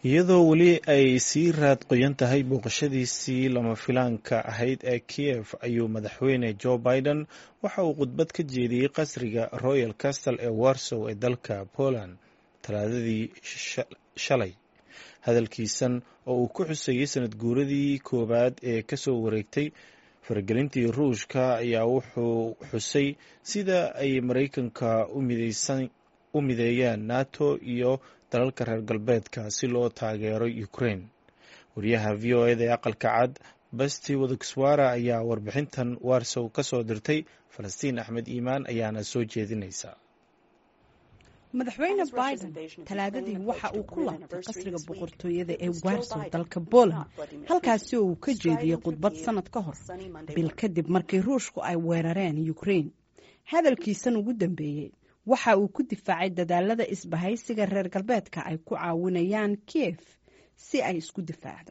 iyadoo weli ay sii raad qoyan tahay booqashadiisii lama filaanka ahayd ee kiev ayuu madaxweyne joe biden waxa uu khudbad ka jeediyey qasriga royal castle ee warsow ee dalka poland talaadadii shalay hadalkiisan oo uu ku xuseeyey sanad guuradii koowaad ee kasoo wareegtay faragelintii ruushka ayaa wuxuu xusay sida ay maraykanka u mideeyeen nato iyo dalalka reer galbeedka si loo taageero ukraine wariyaha v o eda ee aqalka cad basti wadagswara ayaa warbixintan warsow ka soo dirtay falastiin axmed iimaan ayaana soo jeedinaysa madaxweyne biden talaadadii waxa uu ku laabtay qasriga boqortooyada ee warsow dalka poland halkaasi oo uu ka jeediyey khudbad sanad ka hor bil kadib markii ruushku ay weerareen ukraine hadalkiisan ugu dambeeyey waxa uu ku difaacay dadaalada isbahaysiga reer galbeedka ay ku caawinayaan kiev si ay isku difaacdo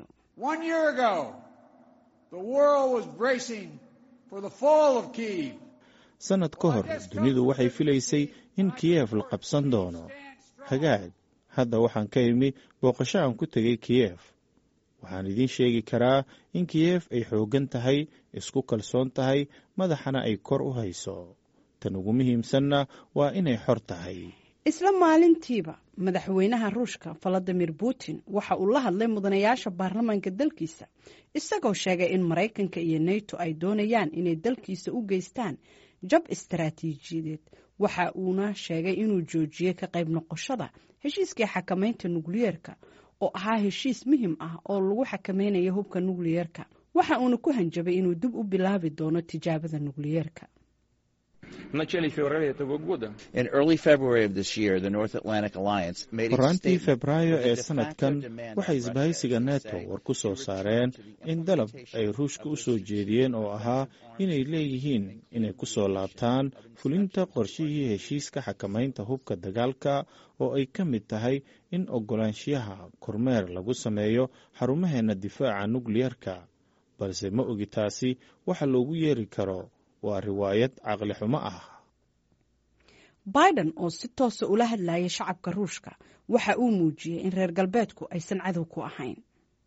sanad ka hor dunidu waxay filaysay in kiyev la qabsan doono hagaag hadda waxaan ka imi booqasho aan ku tegay kiyev waxaan idiin sheegi karaa in kiyev ay xooggan tahay isku kalsoon tahay madaxana ay kor u hayso tan ugu muhiimsanna waa inay xor tahay isla maalintiiba madaxweynaha ruushka valadimir putin waxa uu la hadlay mudanayaasha baarlamaanka dalkiisa isagoo sheegay in maraykanka iyo neto ay doonayaan inay dalkiisa u geystaan jab istaraatiijiyadeed waxa uuna sheegay inuu joojiyey ka qayb noqoshada heshiiskii xakamaynta nukliyeerka oo ahaa heshiis muhim ah oo lagu xakamaynayo hubka nukliyeerka waxa uuna ku hanjabay inuu dib u bilaabi doono tijaabada nukliyeerka horaantii febraayo ee sanadkan waxay isbahaysiga neto war ku soo saareen in dalab ay ruushka u soo jeediyeen oo ahaa inay leeyihiin inay ku soo laabtaan fulinta qorshihii heshiiska xakamaynta hubka dagaalka oo ay ka mid tahay in ogolaanshiyaha kormeer lagu sameeyo xarumaheenna difaaca nukliyerka balse ma ogi taasi waxa loogu yeeri karo waa riwaayad caqli xumo ah biden oo si toosa ula hadlayay shacabka ruushka waxa uu muujiyey in reer galbeedku aysan cadow ku ahayn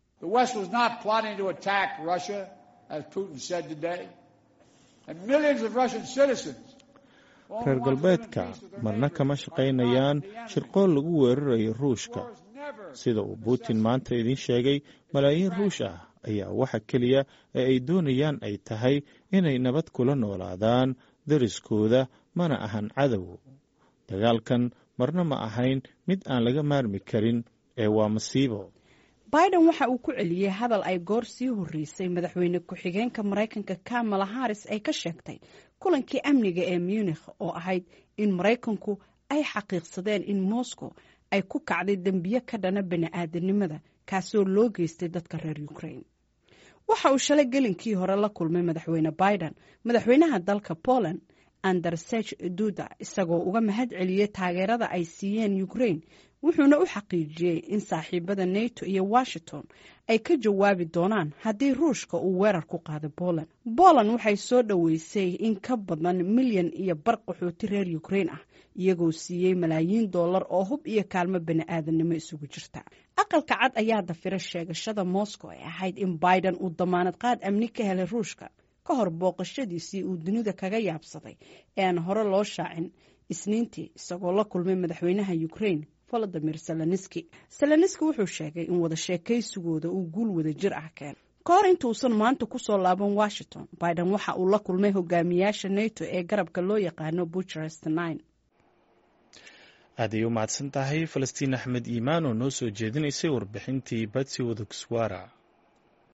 reer galbeedka marna kama shaqaynayaan shirqool lagu weerarayo ruushka sida uu putin maanta idiin sheegay malaayiin ruush ah ayaa waxa keliya ee ay doonayaan ay tahay inay nabad kula noolaadaan dariskooda mana ahan cadow dagaalkan marna ma ahayn mid aan laga maarmi karin ee waa masiibo biden waxa uu ku celiyey hadal ay goor sii horreysay madaxweyne ku-xigeenka maraykanka kamala haris ay ka sheegtay kulankii amniga ee munikh oo ahayd in maraykanku ay xaqiiqsadeen in moscow ay ku kacday dembiye ka dhana bani-aadanimada kaasoo loo geystay dadka reer ukraine waxa uu shalay gelinkii hore la kulmay madaxweyne biden madaxweynaha dalka poland andersech duda isagoo uga mahad celiyey taageerada ay siiyeen ukraine wuxuuna u xaqiijiyey in saaxiibada neto iyo washington ay ka jawaabi doonaan haddii ruushka uu weerar ku qaado poland poland waxay soo dhoweysay in ka badan milyan iyo bar qaxooti reer ukraine ah iyagoo siiyey malaayiin dollar oo hub iyo kaalmo bani-aadanimo isugu jirta aqalka cad ayaa dafira sheegashada moscow ee ahayd in biden uu damaanad qaad amni ka helay ruushka ka hor booqashadiisii uu dunida kaga yaabsaday ee aan hore loo shaacin isniintii isagoo la kulmay madaxweynaha ukraine volodimir seloniski seloniski wuxuu sheegay in wada sheekaysigooda uu guul wada jir ah keen ka hor intuusan maanta kusoo laaban washington biden waxa uu la kulmay hogaamiyaasha neto ee garabka loo yaqaano bucharest nine aaday u mahadsan tahay falastiin axmed iimaan oo noo soo jeedinaysay warbixintii batsi wadagswara